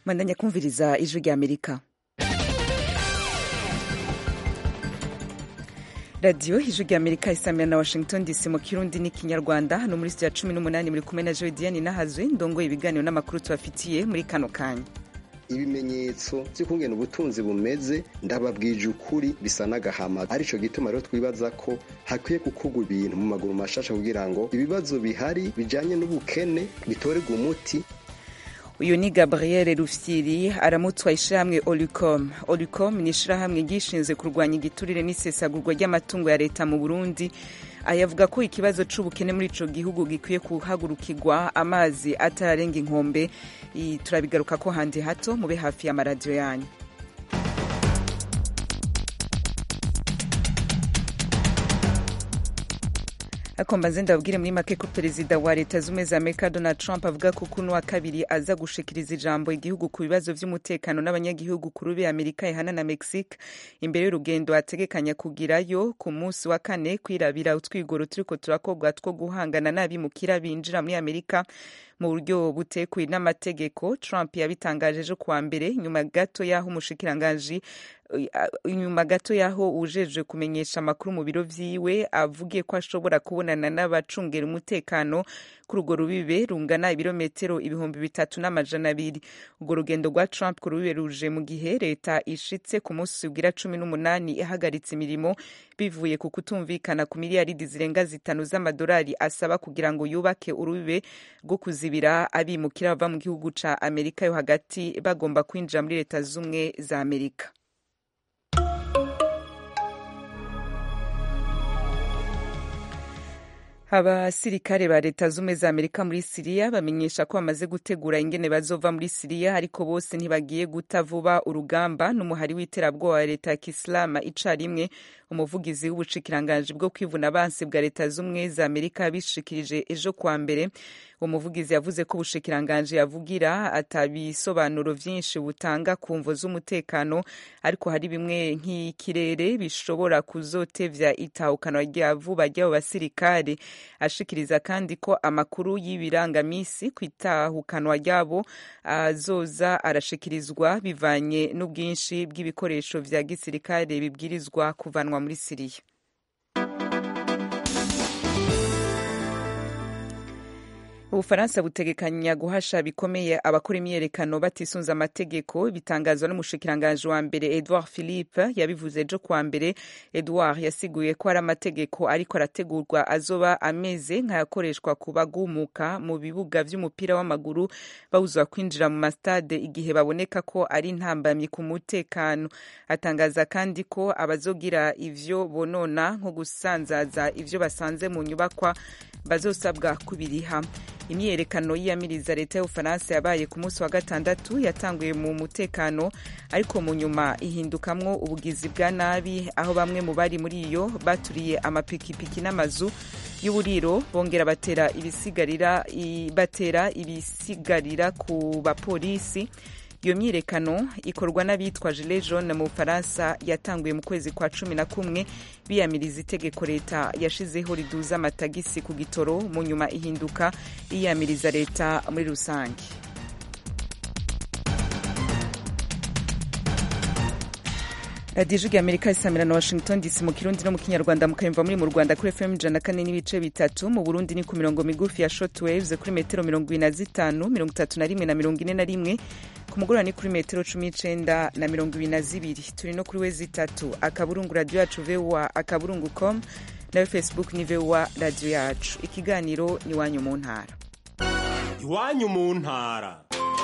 mandanya kumviriza ijwi rya amerika radiyo ijwi rya amerika isamira na washington dc mu kirundi n'ikinyarwanda hano muri sitiya cumi n'umunani muri kumwe na jodiane nahazwe ndongoye ibiganiro n'amakuru tubafitiye muri kano kanya ibimenyetso by'ukungena ubutunzi bumeze ndababwije ukuri bisa n'agahama arico gituma rero twibaza ko hakwiye gukorwa ibintu mu maguru mashasha kugira ngo ibibazo bihari bijanye n'ubukene bitorerwe umuti uyu ni gabriel rufyiri aramutswa ishyirahamwe olicom olicom ni ishyirahamwe ryishinze kurwanya igiturire n'isesagurwa ry'amatungo ya leta mu burundi ayavuga ko ikibazo c'ubukene muri ico gihugu gikwiye kuhagurukirwa amazi atararenga inkombe turabigaruka ko handi hato mube hafi y'amaradiyo yanyu ariko mbanze ndababwire muri make ko perezida wa leta z'ubumwe za amerika donald trump avuga ko kuno wa kabiri aza gushikiriza ijambo igihugu ku bibazo vy'umutekano n'abanyagihugu ku rube amerika ihana na mexique imbere y'urugendo ategekanya kugirayo ku munsi wa kane kwirabira utwigoro turiko turakorwa two guhangana n'abimukira binjira muri amerika mu buryo butekuye n'amategeko trump yabitangaje ejo kuwa mbere nyuma gato y'aho umushikiranganji inyuma gato y'aho ujejwe kumenyesha amakuru mu biro vyiwe avugiye ko ashobora kubonana n'abacungera umutekano kuri urwo rubibe rungana ibirometero ibihumbi bitatu n'amajana abiri urwo rugendo rwa trump ku rubibe ruje mu gihe leta ishitse ku munsi ugira cumi n'umunani ihagaritse imirimo bivuye ku kutumvikana ku miliyaridi zirenga zitanu z'amadolari asaba kugira ngo yubake urubibe rwo kuzibira abimukira bava mu gihugu ca amerika yo hagati bagomba kwinjira muri leta z'ubumwe za amerika abasirikare ba leta z'ubumwe za amerika muri siriya bamenyesha ko bamaze gutegura ingene bazova muri siriya ariko bose ntibagiye guta vuba urugamba n'umuhari w'iterabwoba wa leta ya kisilamu icarimwe umuvugizi w'ubushikiranganje bwo kwivuna abansi bwa leta z'ubumwe za amerika bishikirije ejo kuwa mbere uwo muvugizi yavuze ko ubushikiranganje yavugira atabisobanuro vyinshi butanga ku mvo z'umutekano ariko hari bimwe nk'ikirere bishobora kuzotevya itahukana rya vuba ry'abo basirikare ashikiriza kandi ko amakuru y'ibirangamisi ku itahukanwa ryabo azoza arashikirizwa bivanye n'ubwinshi bw'ibikoresho vya gisirikare bibwirizwa kuvanwa muri siriya ubufaransa butegekanya guhasha bikomeye abakora imyiyerekano batisunze amategeko bitangazwa n'umushikiranganji wa mbere edouard philippe yabivuze ejo kuwa mbere edouard yasiguye ko hari amategeko ariko arategurwa azoba ameze nk'ayakoreshwa ku bagumuka mu bibuga vy'umupira w'amaguru bawuzwa kwinjira mu mastade igihe baboneka ko ari intambamyi ku mutekano atangaza kandi ko abazogira ivyo bonona nko gusanzaza ivyo basanze mu nyubakwa bazosabwa kubiriha imyiyerekano yiyamiriza leta y'ubufaransa yabaye ku munsi wa gatandatu yatanguye mu mutekano ariko mu nyuma ihindukamwo ubugizi bwa nabi aho bamwe mu bari muri iyo baturiye amapikipiki n'amazu y'uburiro bongera batera ibisigarira batera ibisigarira ku bapolisi iyo myiyerekano ikorwa n'abitwa gilet jaune mu bufaransa yatanguye mu kwezi kwa cumi na kumwe biyamiriza itegeko leta yashizeho riduza amatagisi ku gitoro mu nyuma ihinduka iyamiriza leta muri rusange radiyo ijwi amerika isamira na washington dc mu kirundi no mu kinyarwanda mukayumva muri mu rwanda kuri fm ijana kane n'ibice bitatu mu burundi ni ku mirongo migufi ya short waves kuri metero mirongo ibiri na zitanu mirongo itatu na rimwe na mirongo ine na rimwe ku mugoroba ni kuri metero cumi n'icenda na mirongo ibiri na zibiri turi no kuri we zitatu akaburungu radiyo yacu voa akaburungu com nayo facebook ni voa radiyo yacu ikiganiro ni iwanyu mu ntara iwanyu mu ntara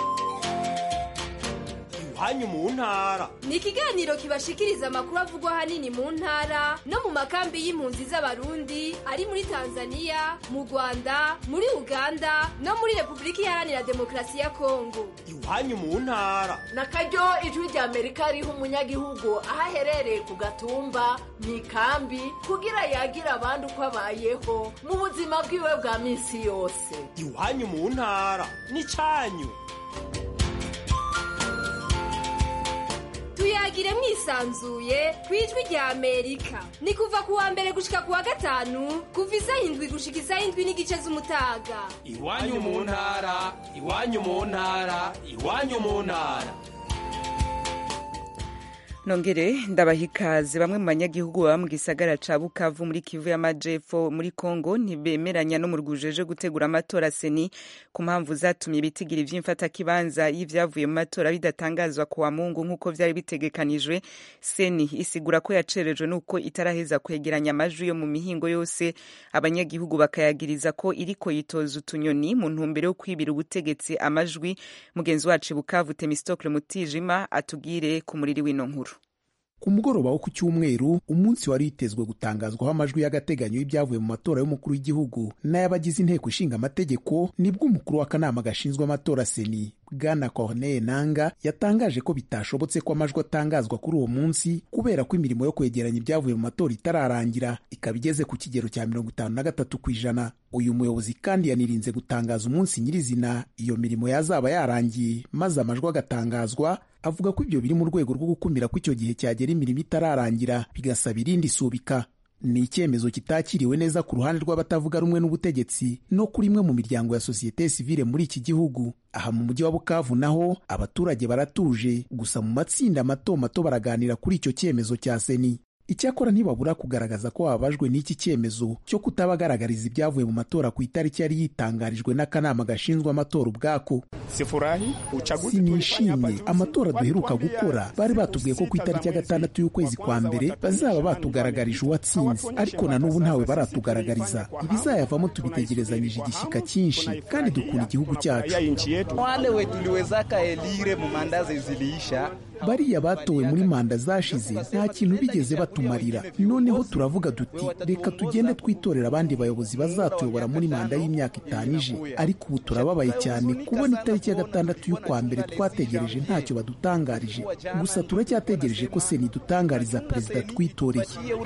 iwanyu mu ntara ni ikiganiro kibashikiriza amakuru avugwa ahanini mu ntara no mu makambi y'impunzi z'abarundi ari muri tanzania mu rwanda muri uganda no muri repubulika iharanira demokarasi ya kongo iwanyu mu ntara na karyo ijwi rya amerika riha umunyagihugu aho aherereye ku gatumba mu ikambi kugira yagira abandi uko abayeho mu buzima bwiwe bwa minsi yose iwanyu mu ntara ni cyanyu tuyagire mwisanzuye ku ijwi rya amerika ni kuva ku wa mbere gushika ku wa gatanu kuva isaha indwi gushika isaha indwi n'igice z'umutaga iwanyu mu ntara iwanyu mu ntara iwanyu mu ntara nongere ndabaha ikaze bamwe mu banyagihugu baba mu gisagara ca bukavu muri kivu y'amajepfo muri kongo ntibemeranya no mu rwujeje gutegura amatora seni ku mpamvu zatumye ibitigira ivy'imfatakibanza y'ivyavuye mu matora bidatangazwa ku wa mungu nk'uko vyari bitegekanijwe seni isigura ko yacerejwe n'uko itaraheza kwegeranya amajwi yo mu mihingo yose abanyagihugu bakayagiriza ko iriko yitoza utunyoni mu ntumbero yo kwibira ubutegetsi amajwi mugenzi wacu bukavu temistokle mutijima atubwire ku muriri w'ino nkuru ku mugoroba wo ku cyumweru umunsi wari witezwe gutangazwaho amajwi y'agateganyo y'ibyavuye mu matora y'umukuru w'igihugu n'ay'abagize inteko ishinga amategeko nibwo umukuru w'akanama gashinzwe amatora seni bwana corneille nanga yatangaje ko bitashobotse ko amajwi atangazwa kuri uwo munsi kubera ko imirimo yo kwegeranya ibyavuye mu matora itararangira ikaba igeze ku kigero cya mirongo itanu na gatatu ku ijana uyu muyobozi kandi yanirinze gutangaza umunsi nyirizina iyo mirimo yazaba yarangiye maze amajwi agatangazwa avuga ko ibyo biri mu rwego rwo gukumira ko icyo gihe cyagera imirimo itararangira bigasaba irindi subika ni icyemezo kitakiriwe neza ku ruhande rw'abatavuga rumwe n'ubutegetsi no kuri imwe mu miryango ya sosiyete sivile muri iki gihugu aha mu mujyi wa bukavu naho abaturage baratuje gusa mu matsinda mato mato baraganira kuri icyo cyemezo cya seni icyakora ntibabura kugaragaza ko bababajwe n'iki cyemezo cyo kutabagaragariza ibyavuye mu matora ku itariki yari yitangarijwe n'akanama gashinzwe amatora ubwako sinishimye amatora duheruka gukora bari batubwiye ko ku itariki ya gatandatu y'ukwezi kwa mbere bazaba batugaragarije uwatsinze ariko na n'ubu ntawe baratugaragariza ibizayavamo tubitegerezanyije igishyika cyinshi kandi dukunda igihugu cyacu wale wetuliwezaka elire mu mandazi ziliisha bariya batowe muri manda zashize nta kintu bigeze batumarira noneho turavuga duti reka tugende twitorera abandi bayobozi bazatuyobora muri manda y'imyaka itanu ije ariko ubu turababaye cyane kubona itariki ya gatandatu y'ukwa mbere twategereje ntacyo badutangarije gusa turacyategereje ko seni idutangariza perezida twitoreye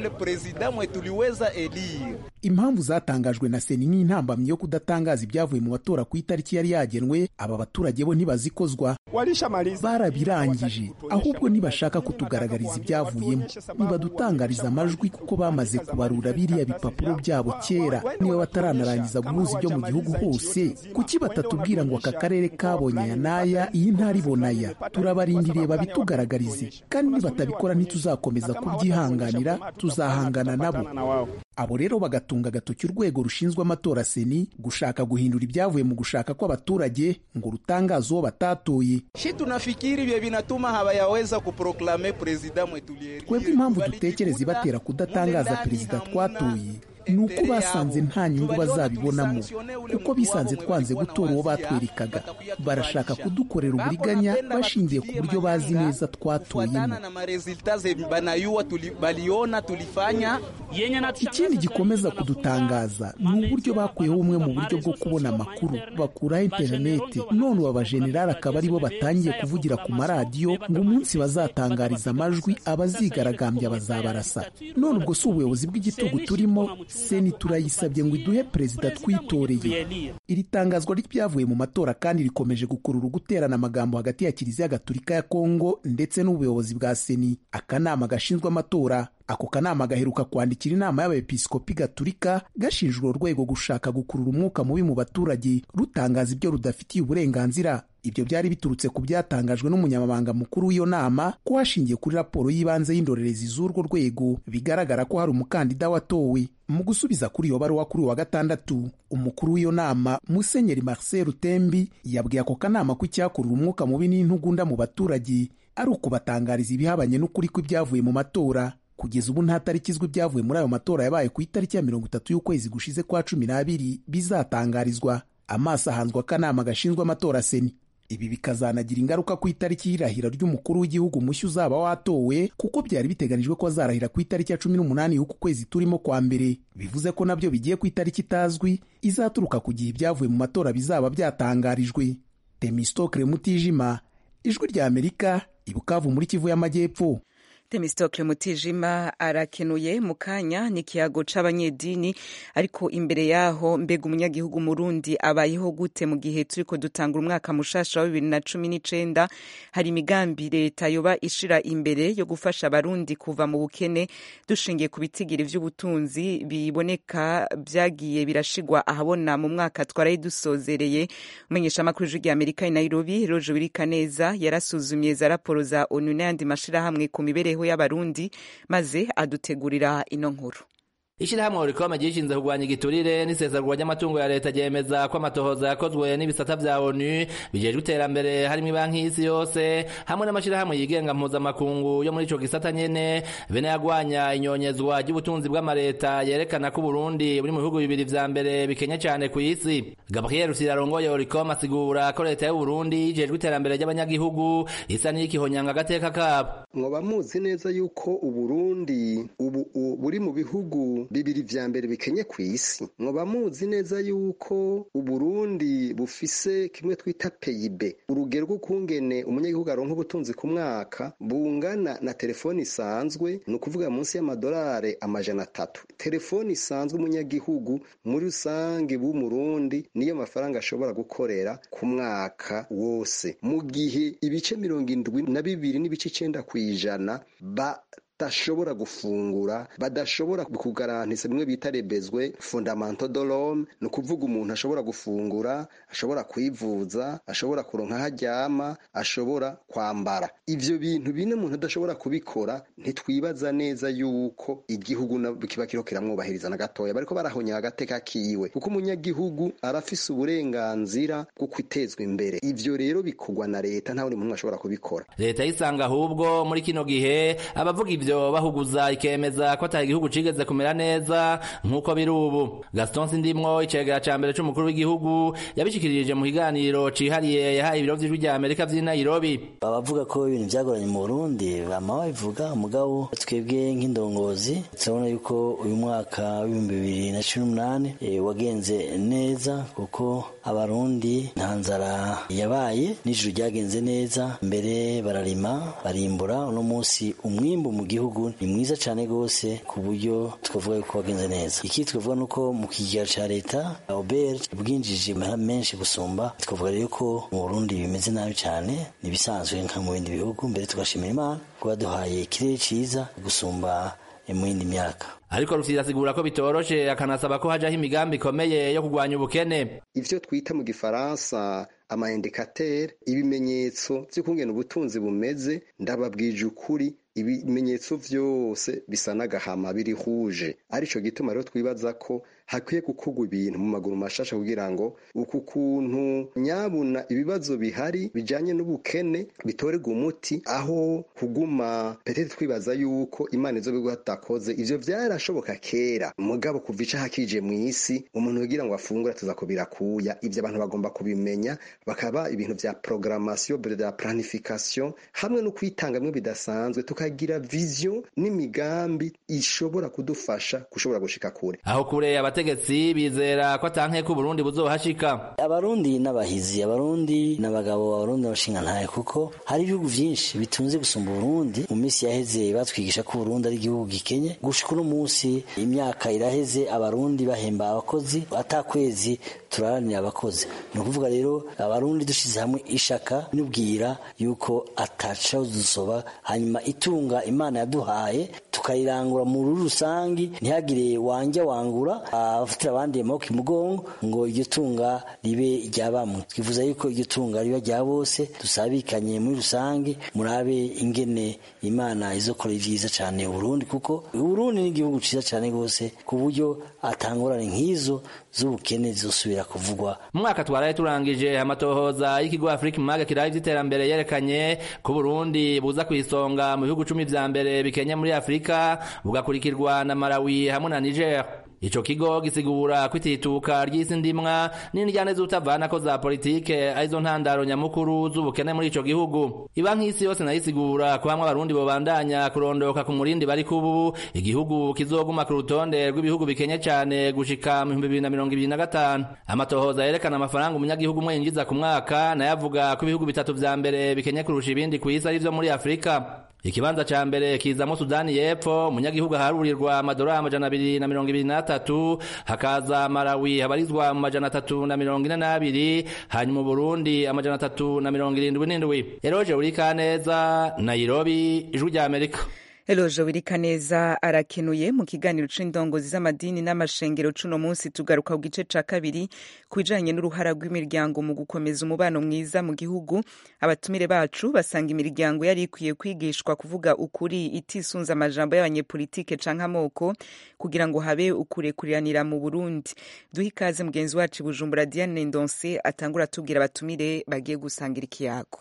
impamvu zatangajwe na seni nk'intambamyi yo kudatangaza ibyavuye mu matora ku itariki yari yagenwe aba baturage bo ntibazikozwa barabirangije ahubwo nibashaka kutugaragariza ibyavuyemo nibadutangariza amajwi kuko bamaze kubarura biriya bipapuro byabo kera niba bataranarangiza guhuza ibyo mu gihugu hose kuki batatubwira ngo aka karere kabonye aya n'aya iyi ntara ibona aya turabarindiriye babitugaragarize kandi nibatabikora ntituzakomeza kubyihanganira tuzahangana nabo abo rero bagatunga agatoki urwego rushinzwe amatora seni gushaka guhindura ibyavuye mu gushaka kw'abaturage ngo rutangaze uwo batatoye shi tunafikiri ibyo binatuma habayaweza kuproklame perezida mwetu twebwe impamvu dutekereza ibatera kudatangaza perezida twatoye ni uko basanze nta nyungu bazabibonamo kuko bisanze twanze gutora uwo batwerekaga barashaka kudukorera uburiganya bashingiye ku buryo bazi neza twatoyemo ikindi gikomeza kudutangaza ni uburyo bakuyeho bumwe mu buryo bwo kubona amakuru bakuraho interineti none ubu abajenerali akaba aribo batangiye kuvugira ku maradiyo ngo umunsi bazatangariza amajwi abazigaragambya bazabarasa none ubwo si ubuyobozi bw'igitugu turimo seni turayisabye ngo iduhe perezida twitoreye iri tangazwa ry'ibyavuye mu matora kandi rikomeje gukurura guterana amagambo hagati ya kiliziya gatulika ya kongo ndetse n'ubuyobozi bwa seni akanama gashinzwe amatora ako kanama gaheruka kwandikira inama y'abepiskopi gatulika gashinjwa urwego gushaka gukurura umwuka mubi mu baturage rutangaza ibyo rudafitiye uburenganzira ibyo byari biturutse ku byatangajwe n'umunyamabanga mukuru w'iyo nama ko hashingiye kuri raporo y'ibanze y'indorerezi z'urwo rwego bigaragara ko hari umukandida watowe mu gusubiza kuri iyo baruwa kuri wa gatandatu umukuru w'iyo nama musenyeri marcel rutembi yabwiye ako kanama ko icyakurura umwuka mubi n'intugunda mu baturage ari ukubatangariza ibihabanye n'ukuri kw'ibyavuye mu matora kugeza ubu nta tariki izwi ibyavuye muri ayo matora yabaye ku itariki ya mirongo itatu y'ukwezi gushize kwa cumi n'abiri bizatangarizwa amaso ahanzwe akanama gashinzwe amatora seni ibi bikazanagira ingaruka ku itariki y'irahira ry'umukuru w'igihugu mushya uzaba watowe kuko byari biteganijwe ko azarahira ku itariki ya cumi n'umunani y'uku kwezi turimo kwa mbere bivuze ko nabyo bigiye ku itariki itazwi izaturuka ku gihe ibyavuye mu matora bizaba byatangarijwe temistokre mutijima ijwi rya amerika ibukavu muri kivu y'amajyepfo Themistocle Mutijima arakenuye mu kanya ni ikiyago c'abanyedini ariko imbere yaho mbega umunyagihugu murundi abayeho gute mu gihe turiko dutanga umwaka mushasha wa bibiri na cumi n'icenda hari imigambi leta yoba ishira imbere yo gufasha abarundi kuva mu bukene dushingiye ku bitigiri vy'ubutunzi biboneka vyagiye birashigwa ahabona mu mwaka twaraye dusozereye umumenyeshamakuru w'ijwi rya amerika i nairobi roje wirikaneza yarasuzumye za raporo za onu n'ayandi mashirahamwe ku mibereho y'abarundi maze adutegurira ino nkuru ishirahamwe orikome ryishinze kurwanya igiturire n'isesagurwa ry'amatungo ya leta ryemeza ko amatohoza yakozwe n'ibisata vya onu bijejwe iterambere harimwo ibanki y'isi yose hamwe n'amashirahamwe yigenga mpuzamakungu yo muri ico gisata nyene bene yagwanya inyonyezwa ry'ubutunzi bw'amareta yerekana ko uburundi buri mu bihugu bibiri vya mbere bikenye cane kw'isi gabriel rusira arongoye orikome asigura ko leta y'uburundi ijejwe iterambere ry'abanyagihugu isa n'iyikihonyanga agateka kabo mwoba muzi neza yuko uburundi ubu buri mu bihugu bibiri vya mbere bikenye kw'isi mwoba muzi neza yuko uburundi bufise kimwe twita peyibe urugero rw'ukungene umunyagihugu aronka ubutunzi ku mwaka bungana na telefoni isanzwe ni ukuvuga munsi y'amadolari amajana atatu telefoni isanzwe umunyagihugu muri rusange b'umurundi niyo mafaranga ashobora gukorera ku mwaka wose mu gihe ibice mirongo indwi na bibiri n'ibice icenda kw'ijana ba badashobora gufungura badashobora kugarantisa bimwe bita rebezwe fondamento dolome ni ukuvuga umuntu ashobora gufungura ashobora kwivuza ashobora kuronka aho aryama ashobora kwambara ivyo bintu bine umuntu adashobora kubikora ntitwibaza neza yuko igihugu kiba kiriho kiramwubahiriza na gatoya bariko barahonya agateka kiwe kuko umunyagihugu arafise uburenganzira bwo kwitezwa imbere ivyo rero bikorwa na leta nta wundi muntu ashobora kubikora leta yisanga ahubwo muri kino gihe abavuga ivyo bahuguza ikemeza ko ataha igihugu cigeze kumera neza nk'uko biri ubu gaston sindimwo icegera ca mbere c'umukuru w'igihugu yabishikirije mu kiganiro cihariye yahaye ibiro vy'ijwi rya amerika vy'i nairobi abavuga ko ibintu vyagoranye mu burundi bama babivuga mugabo twebwe nk'indongozi turabona yuko uyu mwaka w'ibihumbi bibiri na cumi n'umunani wagenze neza kuko abarundi nta nzara yabaye n'ijuru ryagenze neza mbere bararima barimbura uno munsi umwimbu mu gihugu ni mwiza cyane rwose ku buryo twavuga yuko wagenze neza iki twavuga nuko mu kigega ca leta obert bwinjije menshi gusumba twavuga rero ko mu burundi bimeze nabi cyane nibisanzwe nka mu bindi bihugu mbere tugashimira imana kuba duhaye ikirere ciza gusumba mu yindi myaka ariko rufite asigura ko bitoroshe akanasaba ko hajaho imigambi ikomeye yo kurwanya ubukene ivyo twita mu gifaransa amaindikatere ibimenyetso vy'ukungena ubutunzi bumeze ndababwije ukuri ibimenyetso vyose bisa n'agahama biri huje arico gituma rero twibaza ko hakwiye gukorwa ibintu mu maguru mashasha kugira ngo uku kuntu nyabuna ibibazo bihari bijanye n'ubukene bitorerwa umuti aho kuguma petete twibaza yuko imana izo bigo hatakoze ivyo vyarashoboka kera mugabo kuva ica hakije mw'isi umuntu kugira ngo afungure tuza kubirakuya ivyo abantu bagomba kubimenya bakaba ibintu vya programmation de planification hamwe no kwitanga mwe bidasanzwe tukagira vision n'imigambi ishobora kudufasha gushobora gushika kure aho kure abategetsi bizera ko atanke ko Burundi buzohashika abarundi n'abahizi abarundi n'abagabo abarundi n'abashinga ntaye kuko hari ibihugu vyinshi bitunze gusumba Burundi mu minsi yaheze batwigisha ko Burundi ari igihugu gikenye gushika uno munsi imyaka iraheze abarundi bahemba abakozi atakwezi turaranira abakozi ni ukuvuga rero abarundi dushize hamwe ishaka n'ubwira yuko ataca dusoba hanyuma itunga imana yaduhaye tukayirangura mu ruri rusangi ntihagire wanja wangura abafatira abandi amaboko imugongo ngo iryo tunga ribe irya bamwe twifuza yuko iryo tunga riba rya bose dusabikanye muri rusange murabe ingene imana izokora ivyiza cane uburundi kuko uburundi ni igihugu ciza cane rwose ku buryo atangorane nk'izo z'ubukene zizosubira kuvugwa mu mwaka twaraye turangije amatohoza y'ikigo Africa Maga kiraye ivy'iterambere yerekanye ko Burundi buza kwisonga mu bihugu cumi vya mbere bikenye muri Afrika bugakurikirwa na Malawi hamwe na Niger ico kigo gisigura kwitituka ry'isi ndimwa n'indyane z'utavanako za politike arizo ntandaro nyamukuru z'ubukene muri ico gihugu ibanki y'isi yose nayo isigura ko hamwe abarundi bobandanya kurondoka ku murindi bari kubu igihugu kizoguma ku rutonde rw'ibihugu bikenye cane gushika mu bihumbi bibiri na mirongo ibiri na gatanu amatohoza yerekana amafaranga umunyagihugu umwe yinjiza ku mwaka nayo avuga ko ibihugu bitatu vya mbere bikenye kurusha ibindi kw'isi ari vyo muri afurika ikibanza ca mbere kizamo sudani y'epfo umunyagihugu aharurirwa amadolari amajana abiri na mirongo ibiri n'atatu hakaza malawi habarizwa mu majana atatu na mirongo ine n'abiri hanyuma uburundi amajana atatu na mirongo irindwi n'indwi eroje urikaneza nairobi ijwi rya amerika Eloje Wirikaneza arakenuye mu kiganiro c'indongozi z'amadini n'amashengero cuno munsi tugaruka ku gice ca kabiri ku bijanye n'uruhara rw'imiryango mu gukomeza umubano mwiza mu gihugu abatumire bacu basanga imiryango yari ikwiye kwigishwa kuvuga ukuri itisunze amajambo y'abanyepolitike canke amoko kugira ngo habe ukurekuriranira mu Burundi duhe ikaze mugenzi wacu i Bujumbura Diane Ndonse atangura atubwira abatumire bagiye gusangira ikiyago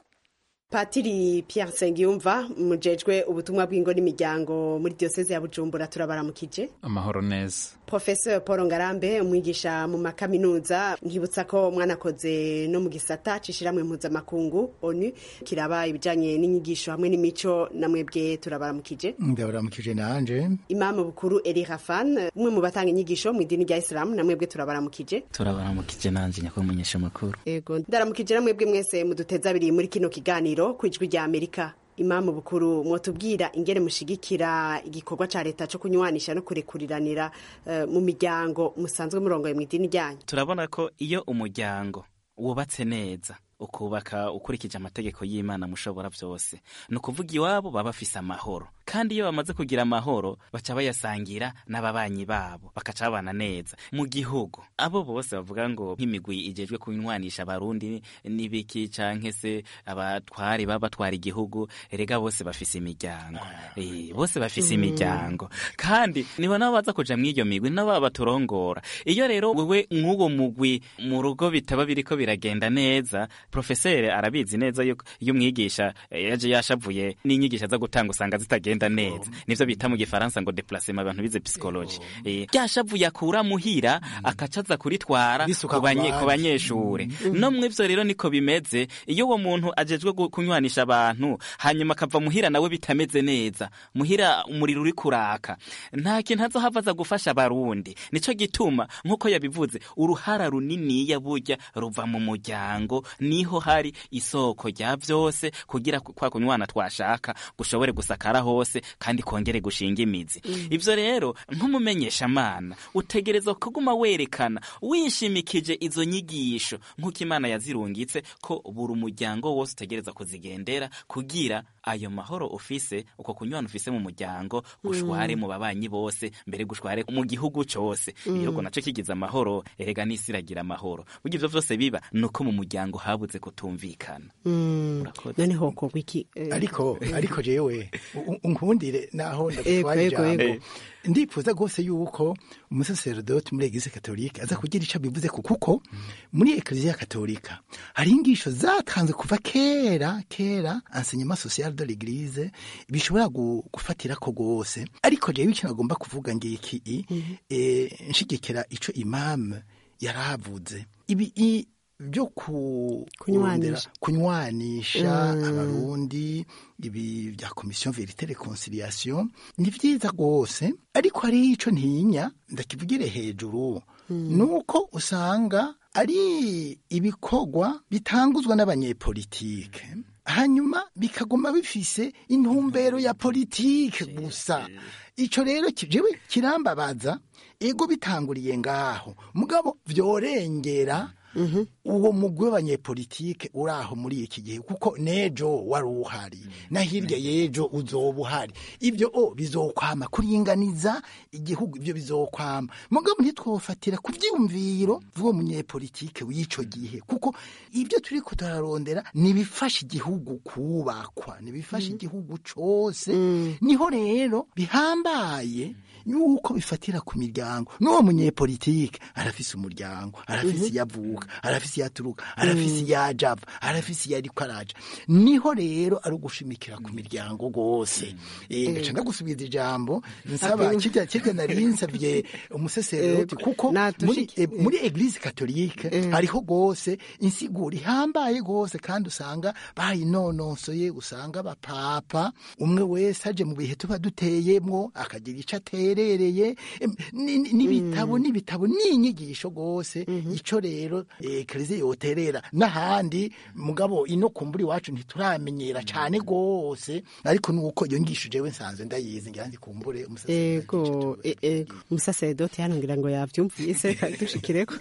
patiri Pierre Nsengiyumva mujejwe ubutumwa bw'ingo n'imiryango muri diyoseze ya Bujumbura turabaramukije amahoro neza Professor Paul Ngarambe umwigisha mu makaminuza nkibutsa ko mwanakoze no mu gisata cishiramwe mpuzamakungu ONU kiraba ibijanye n'inyigisho hamwe n'imico namwebwe turabaramukije ndabaramukije nanje Imam Bukuru Eli Rafan umwe mu batanga inyigisho mu idini rya Islam namwebwe turabaramukije turabaramukije nanje nyakuri munyesha makuru Ego ndaramukije namwebwe mwese muduteza abiri muri kino kiganiro ku ijwi rya amerika imamu bukuru mwotubwira ingene mushigikira igikorwa ca leta co kunywanisha no kurekuriranira uh, mu miryango musanzwe murongoye mu idini ryanyu turabona ko iyo umuryango wubatse neza ukubaka ukurikije amategeko y'imana mushobora byose ni ukuvuga iwabo baba bafise amahoro kandi iyo bamaze kugira amahoro baca bayasangira n'ababanyi babo bakaca babana neza mu gihugu abo bose bavuga ngo nk'imigwi ijejwe kunywanisha abarundi n'ibiki canke se abatwari baba batwara igihugu erega bose bafise imiryango e, bose bafise imiryango kandi nibo nabo baza kuja mw'iyo migwi nabo baba baturongora iyo rero wewe nk'uwo mugwi mu rugo bitaba biriko biragenda neza profeseri arabizi neza yuko iyo umwigisha yaje yashavuye n'inyigisho aza gutanga usanga zitagenda neza nivyo bita mu gifaransa ngo déplacement abantu bize psychologie eh ryashavuye akura muhira akacaza kuritwara ku banyeshure no mwivyo rero niko bimeze iyo uwo muntu ajejwe kunywanisha abantu hanyuma akava muhira nawe bitameze neza muhira umuriro uri kuraka nta kintu azohava aza gufasha abarundi nico gituma nk'uko yabivuze uruhara runiniya burya ruva mu muryango niho hari isoko rya vyose kugira kwa kunywana twashaka gushobore gusakara hose kandi kongere gushinga imizi mm. ivyo rero nk'umumenyesha mana utegerezwa kuguma werekana wishimikije izo nyigisho nk'uko imana yazirungitse ko buri umuryango wose utegereza kuzigendera kugira ayo mahoro ufise uko kunywana ufise mu muryango gushware mm. mu babanyi bose mbere gushware mu gihugu cose mm. igihugu naco kigize amahoro erega n'isi iragira amahoro burya ivyo vyose biba nuko mu muryango habuze kutumvikana none hoko wiki ariko ariko jewe unkundire naho ndagutwara ijambo ndifuza rwose yuko umusaserodoti muri eglise katolika aza kugira ico bivuze ko kuko muri eklezia katolika hari ingisho zatanzwe kuva kera kera enseignement social de l'église bishobora gufatira ko rwose ariko jewe ico nagomba kuvuga ngiki nshigikira ico imam yaravuze ibi byo kunywanisha kunywanisha abarundi ibi bya komisiyo verite reconciliation ni vyiza rwose ariko hari ico ntinya ndakivugire hejuru nuko usanga ari ibikorwa bitanguzwa n'abanyepolitike hanyuma bikaguma bifise intumbero ya politike gusa ico rero jewe kirambabaza ego bitanguriye ngaho mugabo vyorengera uwo mugwi w'abanyepolitike uri aho muri iki gihe kuko nejo wari uhari na hirya y'ejo uzoba uhari ibyo o bizokwama kuringaniza igihugu ibyo bizokwama mugabo ntitwofatira ku byiyumviro by'uwo munyepolitike w'ico gihe kuko ibyo turi kutararondera nibifasha igihugu kubakwa nibifasha igihugu cose niho rero bihambaye yuko bifatira ku miryango n'uwo munyepolitike arafise umuryango arafise iyo avuka arafise iyo aturuka arafise iyo ajava arafise iyo ariko araja niho rero ari ugushimikira ku miryango rwose ngaca ndagusubiza ijambo nsaba kirya kirya nari nsabye umuseseroti kuko muri eglise katolike hariho rwose insiguro ihambaye rwose kandi usanga bayinonosoye usanga abapapa umwe wese aje mu bihe tuba duteyemwo akagira ico atera baherereye em, ni- ni- n'ibitabo n'ibitabo n'inyigisho rwose ico rero eh, kereze yoterera n'ahandi mugabo ino kumbura iwacu ntituramenyera cane rwose ariko nuko iyo ngisho jewe nsanzwe ndayizi ngira ndi kumbure ego e- e, umusaseredoti hano ngira ngo yavyumvise dushikireko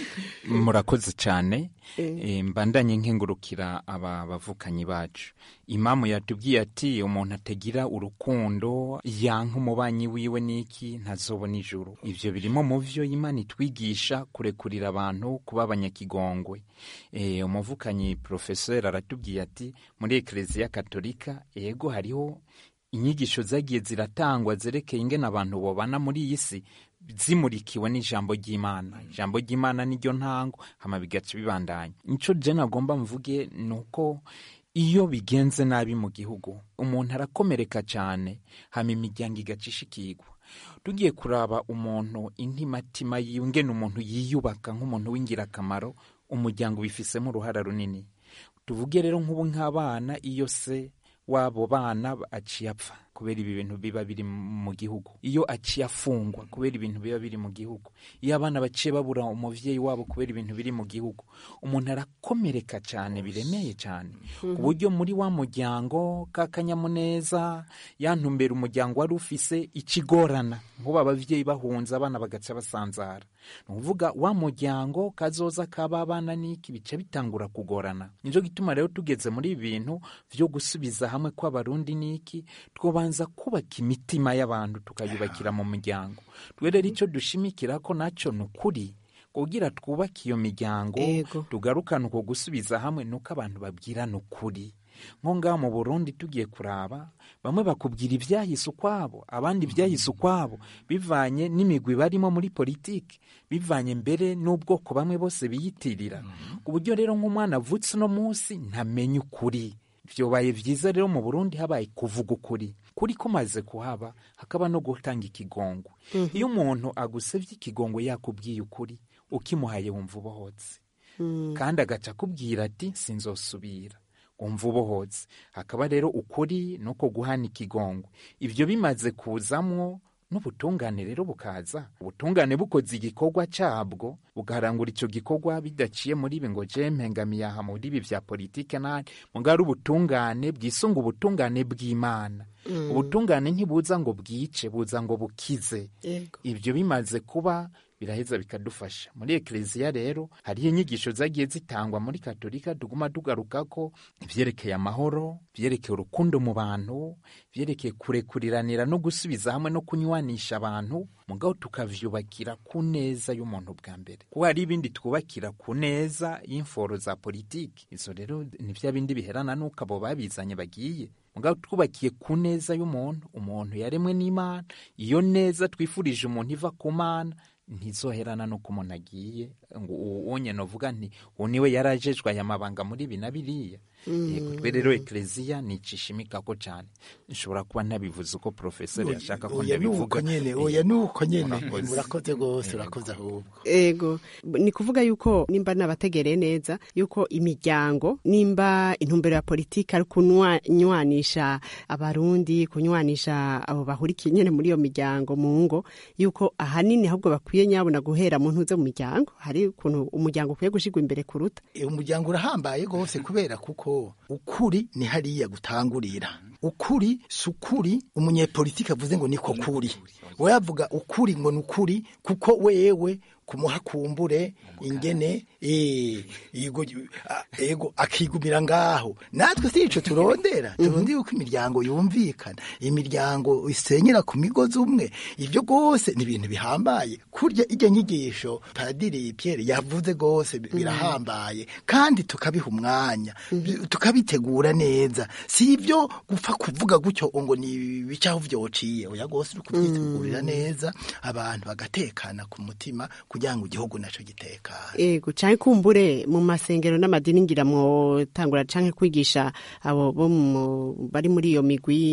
murakoze cyane Eh. Eh, mbandanye nkengurukira aba bavukanyi bacu imamu yatubwiye ati umuntu atagira urukundo yanka umubanyi wiwe n'iki ntazobona ijuru ivyo birimo mu vyo imana itwigisha kurekurira abantu kuba abanyakigongwe Eh, umuvukanyi profesor aratubwiye ati muri ekleziya katolika ego hariho inyigisho zagiye ziratangwa zerekeye ingene abantu bobana muri iyi si zimurikiwe n'ijambo ry'imana ijambo ry'imana niryo ntango hama bigaca bibandanya nico je nagomba mvuge ni uko iyo bigenze nabi mu gihugu umuntu arakomereka cyane hama imiryango igaca ishikirwa tugiye kuraba umuntu intimatima yiwe ngene umuntu yiyubaka nk'umuntu w'ingirakamaro umuryango ubifisemo uruhara runini tuvuge rero nk'ubu nk'abana iyo se wabo bana aciye apfa kubera ibi bintu biba biri mu gihugu iyo aciye afungwa kubera ibintu biba biri mu gihugu iyo abana baciye babura umuvyeyi wabo kubera ibintu biri mu gihugu umuntu arakomereka cyane biremeye cyane ku buryo muri wa muryango k'akanyamuneza ya ntumbero umuryango wari ufise ikigorana nk'ubu abavyeyi bahunze abana bagaca basanzara ni ukuvuga wa muryango kazoza kaba abana n'iki bica bitangura kugorana nico gituma rero tugeze muri ibi bintu vyo gusubiza hamwe kw'abarundi n'iki twobanza kubaka imitima y'abantu tukayubakira mu muryango twe rero icyo dushimikira ko naco ni ukuri kugira twubake iyo miryango tugarukane uko gusubiza hamwe nuko abantu babwirana ukuri nko ngaho mu burundi tugiye kuraba bamwe bakubwira ibyahise ukwabo abandi ibyahise ukwabo bivanye n'imigwi barimo muri politiki bivanye mbere n'ubwoko bamwe bose biyitirira ku buryo rero nk'umwana avutse uno munsi ntamenye ukuri byobaye byiza rero mu burundi habaye kuvuga ukuri kuri kumaze kuhaba hakaba no gutanga ikigongwe iyo umuntu agusebye ikigongwe yakubwiye ukuri ukimuhaye wumva ubohotse kandi agaca akubwira ati sinzosubira wumva ubohotse hakaba rero ukuri nuko guhana ikigongwe ibyo bimaze kuzamwo n'ubutungane rero bukaza ubutungane bukoze igikorwa cyabwo bugarangura icyo gikorwa bidaciye muri ibi ngo je mpengamiye aha muri ibi vya politike nani mugabo ari ubutungane bwisunga ubutungane bw'imana Mm. ubutungane ntibuza ngo bwice buza ngo bukize Yego. ibyo bimaze kuba biraheza bikadufasha muri ekleziya rero hariho inyigisho zagiye zitangwa muri katolika tuguma tugaruka ko ibyerekeye amahoro ibyerekeye urukundo mu bantu ibyerekeye kurekuriranira no gusubiza hamwe no kunywanisha abantu mugabo tukavyubakira ku neza y'umuntu bwa mbere kuko hari ibindi twubakira ku neza y'imforo za politiki izo rero ni bya bindi biherana n'uko abo babizanye bagiye mugabo twubakiye ku neza y'umuntu umuntu yaremwe n'imana iyo neza twifurije umuntu iva ku mana ntizoherana n'uko umuntu agiye ngo uwo nyine uvuga nti uwo niwe yarajejwe aya mabanga muri ibi na biriya Mm. yego twe rero ekleziya nicishimikako cyane nshobora kuba ntabivuze uko profeseri yashaka ko oya nuko ndabivuga nyene oya nuko nyene Murakoze. murakoze rwose urakoze ahubwo ego ni kuvuga yuko nimba nabategereye neza yuko imiryango nimba intumbero ya politiki ari kunywanisha abarundi kunywanisha abo bahurikiye nyene muri iyo miryango mu ngo yuko ahanini ahubwo bakwiye nyabona guhera mu ntuze mu miryango hari ukuntu umuryango ukwiye gushigwa imbere kuruta E, umuryango urahambaye rwose kubera kuko ukuri ni hariya gutangurira ukuri si ukuri umunyepolitiki avuze ngo niko kuri we yavuga ukuri ngo ni ukuri kuko wewe kumuhakumbure ingene eh, yego a- ego akigumira ngaho natwe si ico turondera turondera yuko imiryango yumvikana imiryango isenyera ku migozi umwe ivyo rwose ni ibintu bihambaye kurya iryo nyigisho padiri Pierre yavuze rwose bi- birahambaye kandi tukabiha umwanya bi- tukabitegura neza si ibyo gupfa kuvuga gutyo ngo ni bicaho vyociye oya rwose uri kubyitegurira neza abantu bagatekana ku mutima kugira ngo igihugu naco gitekane ego canke kumbure mu masengero n'amadini ngira mwotangura canke kwigisha abo bo mu- bari muri iyo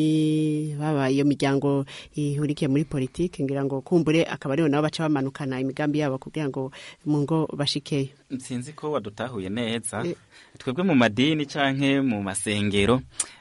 migwi baba iyo miryango ihurikiye muri politiki ngira ngo kumbure akaba ariho nabo baca bamanukana imigambi yabo kugira ngo mu ngo bashikeyo sinzi ko wadutahuye neza twebwe mu madini canke mu masengero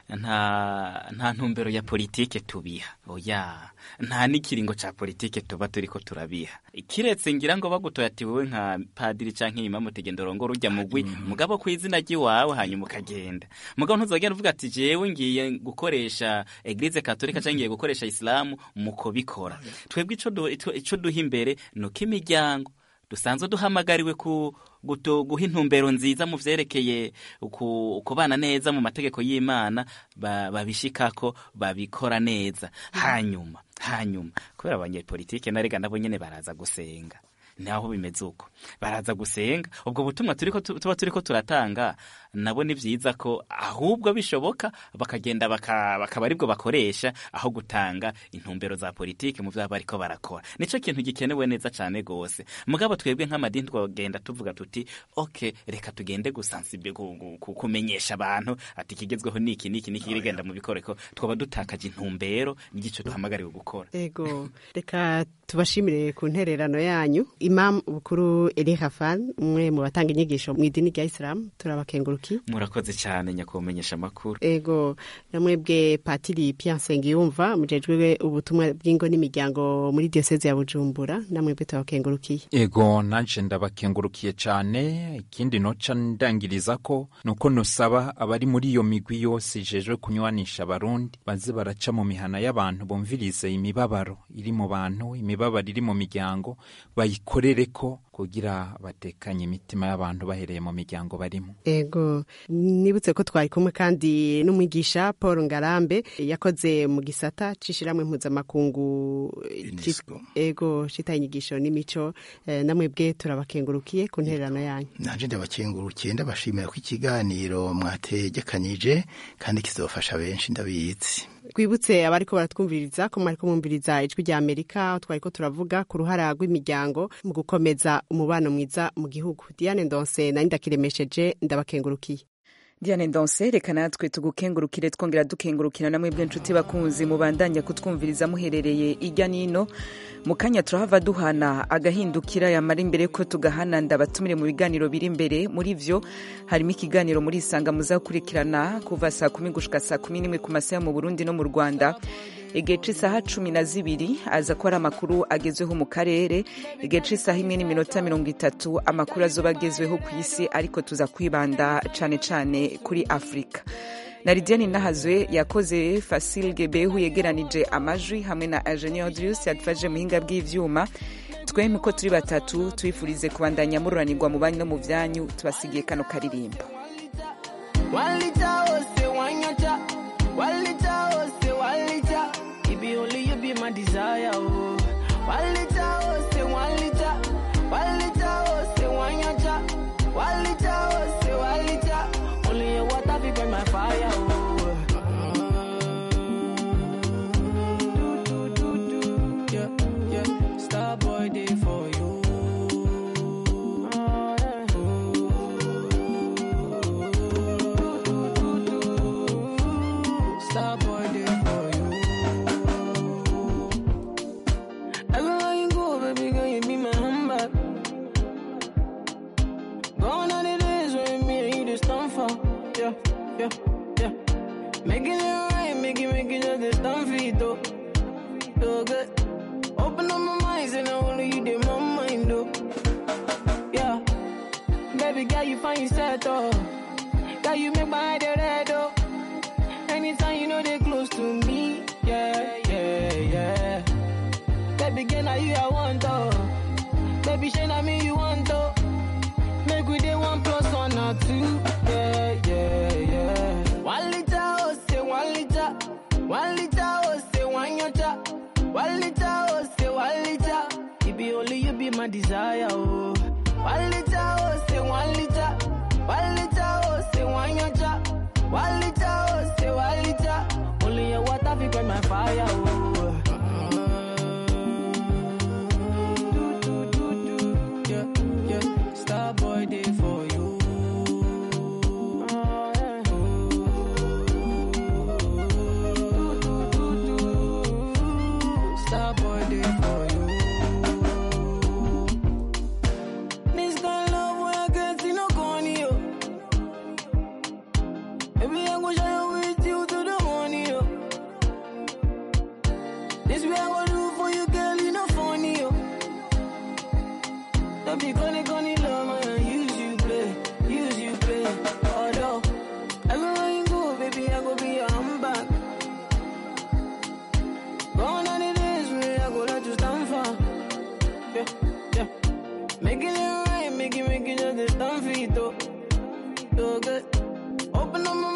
nta nta ntumbero ya politike tubiha oya nta n'ikiringo ca politike tuba turiko turabiha kiretse ngira ngo bagutoye ati wowe nka padiri canke imamu tegenda urongora urya mugwi mugabo ku izina ry'iwawe hanyuma ukagenda mugabo ntuzogenda uvuga ati jewe ngiye gukoresha eglise katolika canke ngiye gukoresha isilamu muko bikora twebwe ico du- ico- ico duha imbere nuko imiryango dusanzwe duhamagariwe ku guto- guha intumbero nziza mu vyerekeye ku- kubana neza mu mategeko y'imana ba- babishikako babikora neza hanyuma hanyuma kubera abanyepolitike narega nabo nyene baraza gusenga naho bimeze uko baraza gusenga ubwo butumwa turiko tu- tuba turiko turatanga nabo ni vyiza ko ahubwo bishoboka bakagenda baka- bakaba aribwo bakoresha aho gutanga intumbero za politike mu vyaba bariko barakora nico kintu gikenewe neza cane gose mugabo twebwe nk'amadini twagenda tuvuga tuti ok reka tugende gusansibe ku- ku- ku- kumenyesha abantu ati ikigezweho niki niki niki rigenda mu bikoreko twaba dutakaje intumbero n'igico duhamagariwe gukora ego reka tubashimire ku ntererano yanyu imam bukuru eli hafan umwe mu batanga inyigisho mu idini rya isilamu turabakenguruki murakoze cyane nyakumenyesha amakuru ego namwebwe patiri Pierre Nsengiyumva mujejwe ubutumwa bw'ingo n'imiryango muri diyoseze ya bujumbura namwebwe turabakengurukiye ego nanje ndabakengurukiye cyane ikindi noca ndangiriza ko nuko nusaba abari muri iyo migwi yose ijejwe kunywanisha abarundi baze baraca mu mihana y'abantu bumvirize imibabaro iri mu bantu imibabaro iri mu miryango bayikorere ko kugira batekanye imitima y'abantu bahereye mu miryango barimo ego nibutse ko twari kumwe kandi n'umwigisha paul ngarambe yakoze mu gisata c'ishiramwe mpuzamakungu UNESCO. ego citaye inyigisho n'imico eh, namwebwe turabakengurukiye ku ntererano yanyu nanje ndabakengurukiye ndabashimira ko ikiganiro mwategekanyije kandi kizofasha benshi ndabizi twibutse abariko baratwumviriza ko mwariko mwumviriza ijwi rya amerika aho twariko turavuga ku ruhara rw'imiryango mu gukomeza umubano mwiza mu gihugu diane ndonse nari ndakiremesheje ndabakengurukiye Diane Ndonse reka natwe tugukengurukire twongera dukengurukira namwe bw'inshuti bakunzi mubandanya kutwumviriza muherereye irya nino mu kanya turahava duhana agahindukira yamara imbere ko tugahana ndabatumire mu biganiro biri imbere muri vyo harimo ikiganiro muri isanga muzakurikirana kuva saa kumi gushika saa kumi n'imwe ku masaha mu Burundi no mu Rwanda igihe c'isaha cumi na zibiri aza ko ari amakuru agezweho mu karere igihe c'isaha imwe n'iminota mirongo itatu amakuru azoba agezweho ku isi ariko tuza kwibanda cane cane kuri afurika na lidiane nahazwe yakoze fasil gebehu yegeranije amajwi hamwe na agenie audrius yadufashije muhinga bw'ivyuma twemye ko turi batatu twifurize kubandanya mururanirwa mu banyu no mu vyanyu tubasigiye kano karirimbo One liter, oh, say one yacha. One liter, oh, say one liter. It be only you be my desire, oh. One liter, oh, say one liter. One liter, oh, say one yacha. One liter, oh, say one liter. Only your water be burn my fire, oh. Do, do, do, do. Yeah, yeah. Star boy day for you. Star boy day for you. Everywhere you go, baby girl, you be my handbag. Gone are the days when me and you just stand for. Yeah, yeah, yeah. Making it right, make it, make it just a stand for it, though. So good. Open up my mind, and only you did my mind, though. Yeah. Baby girl, you find yourself, though. Girl, you make my head red, though. Anytime you know they close to me, yeah, yeah, yeah. Baby girl, now you I want, though. Baby, shine on me, you want, though. Make we day one plus one or two, yeah, yeah, yeah. One liter, oh, say one liter. One liter, oh, say one yacha. One liter, oh, say one liter. It be only you be my desire, oh. One liter, oh, say one liter. One liter, oh, say one yacha. One liter, oh, say one liter. Only your water fi quench my fire, oh. Do, do, do, do. Yeah, yeah. Star boy day for you. Star boy day for you. This kind of love where I get good. Open up my